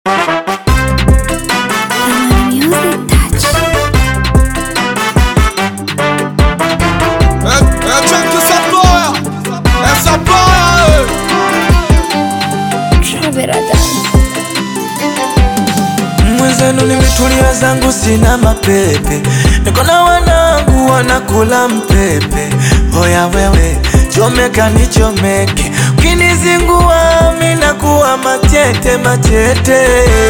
mwenzenu nimetulia zangu, sina mapepe, niko na wanangu wanakula mpepe. Hoya wewe, chomeka nichomeke, ukinizingua mimi nakuwa matete matete.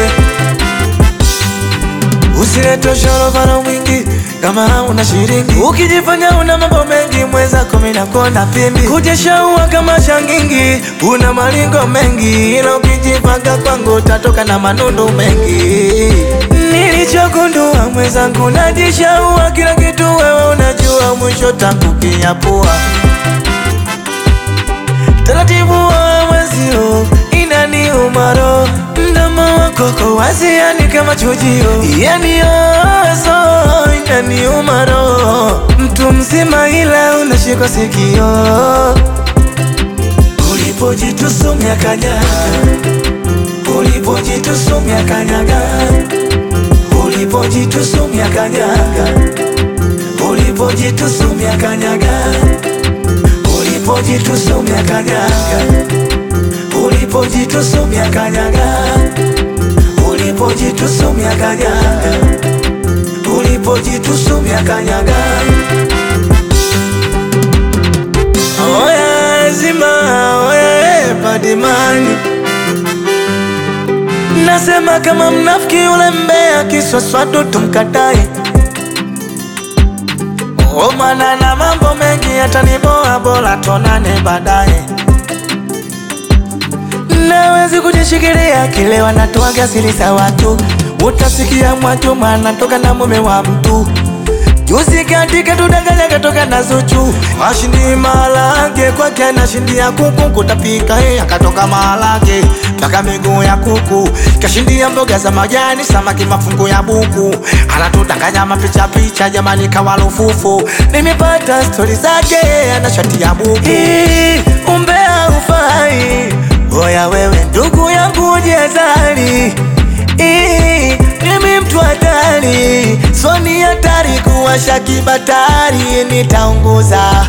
Usilete shorobano mwingi kama hauna shilingi, ukijifanya una mambo mengi, mwenzako mimi nakonda pimbi, kujeshaua kama shangingi, una malingo mengi, ila ukijipanga kwangu utatoka na manundu mengi. Nilichogundua mwenzangu, najishaua kila kitu, wewe unajua, mwisho tangu kinyapua taratibu wa mwezio inaniuma roho, mdomo wako ko wazi, yani kama chujio, yani ozo inaniuma roho, mtu mzima ila unashika sikio, ulipojitusumia kanyaga, ulipojitusumia kanyaga, ulipojitusumia kanyaga, ulipojitusumia kanyaga ulipojitusumia kanyaga, ulipojitusumia kanyaga, ulipojitusumia kanyaga, ulipojitusumia kanyaga. Oya zima, oya badimani, nasema kama mnafiki yule mbea kiswaswadu tumkatae Omana na mambo mengi yataniboa, bora tonane baadaye. Nawezi kujishikilia kile wanatoaga siri za watu, utasikia Mwajuma anatoka na mume wa mtu. Juzi katika tudanganya katoka na Zuchu, ashindi malage kwake anashindia kuku, kutapika yeye akatoka malage mpaka miguu ya kuku, kashindia mboga za majani, samaki mafungu ya buku, anatudanganya mapicha picha, jamani kawalufufu. Nimepata stori zake, ana shati ya buku. Hii, umbea ufai, oya wewe ndugu yangu jezari Ii, mimi mtu hatari, so ni hatari kuwasha kibatari, nitaunguza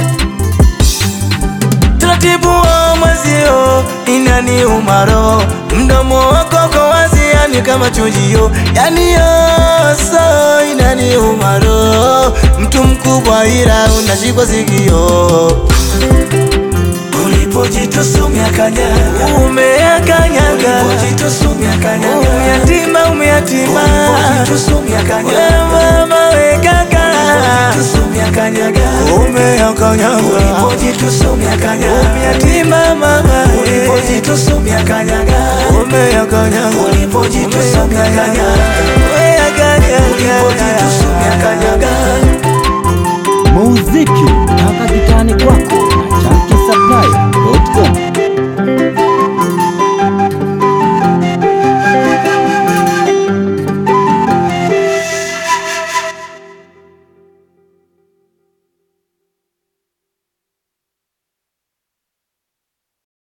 taratibu wa mwezio, inaniuma roho, mdomo wako ko wazi, yani kama chujio, yani yoso, inaniuma roho, mtu mkubwa ila unashikwa sikio Ulipojitusumia kanyaga, umeyakanyaga, ulipojitusumia kanyaga, umeyatima, umeyatima, ulipojitusumia kanyaga, mama we kaka, ulipojitusumia kanyaga, umeyakanyaga, ulipojitusumia kanyaga, umeyatima mama, ulipojitusumia kanyaga, umeyakanyaga, ulipojitusumia kanyaga, umeyakanyaga, ulipojitusumia